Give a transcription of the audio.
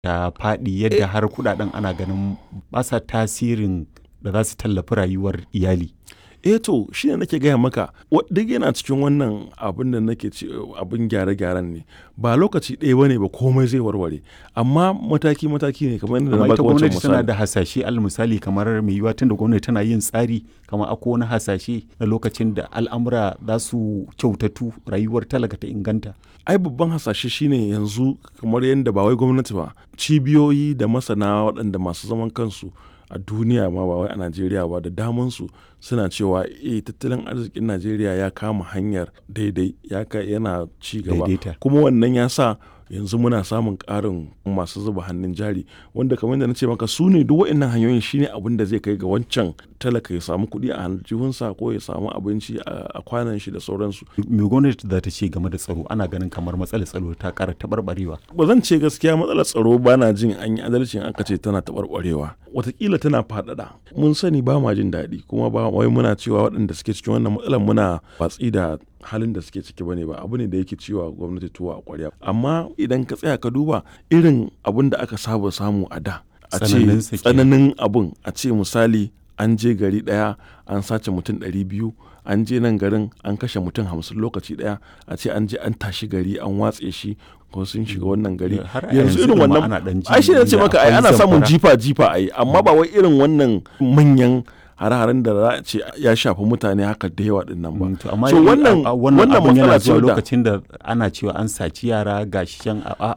ta faɗi yadda har kuɗaɗen ana ganin ba sa tasirin da za su tallafi rayuwar iyali. eh to shi ne nake gaya maka wa- duk yana cikin wannan abin da nake ce abin gyare-gyaren ne ba lokaci ɗaya bane ba komai zai warware amma mataki-mataki ne kamar yadda na amma baka ita wancan gwamnati tana misali da hasashe al misali kamar mai yiwuwa tunda gwamnati tana yin tsari kamar akwai wani hasashe na lokacin da al'amura za su kyautatu rayuwar talaka ta inganta. ai babban hasashe shine yanzu kamar yadda ba wai gwamnati ba cibiyoyi da masana waɗanda masu zaman kansu a duniya ma ba wai a najeriya ba da damansu suna cewa eh tattalin arzikin najeriya ya kama hanyar daidai ya ka yana ci gaba Daidaita. kuma wannan ya sa yanzu muna samun ƙarin masu zuba hannun jari wanda kamar da na ce maka su ne duk waɗannan hanyoyin shine abin da zai kai ga wancan talaka ya samu kuɗi a aljihunsa ko ya samu abinci a a kwanan shi da sauransu Me gwamnati za ta ce game da tsaro ana ganin kamar matsalar tsaro ta ƙara taɓarɓarewa. ba zan ce gaskiya matsalar tsaro ba na jin an yi adalci in aka ce tana taɓarɓarewa watakila tana faɗaɗa mun sani ba ma jin daɗi kuma ba wai muna cewa waɗanda suke cikin wannan matsalar muna watsi da halin da suke ciki bane ba abu ne da yake ciwa gwamnati tuwa a ƙwarya amma idan ka tsaya ka duba irin abin da aka saba samu a da a ce Tsananinsa kenan. tsananin abun a ce misali an je gari ɗaya an sace mutum ɗari biyu an je nan garin an kashe mutum hamsin lokaci ɗaya a ce an je an tashi gari an watse shi ko sun shiga wannan gari Har a yanzu yanzu irin ɗin ma wannan ana ɗan ji ai shi ne ce inda maka ai akwai ana samun zamfara. jifa jifa ai amma ba wai irin wannan manyan hare-haren da za a ce ya shafi mutane haka da yawa din nan ba Mm, to amma so yi- wannan a- a- wannan abin matsala yana ce zuwa wadda- lokacin da ana cewa an saci yara ga shi can a- a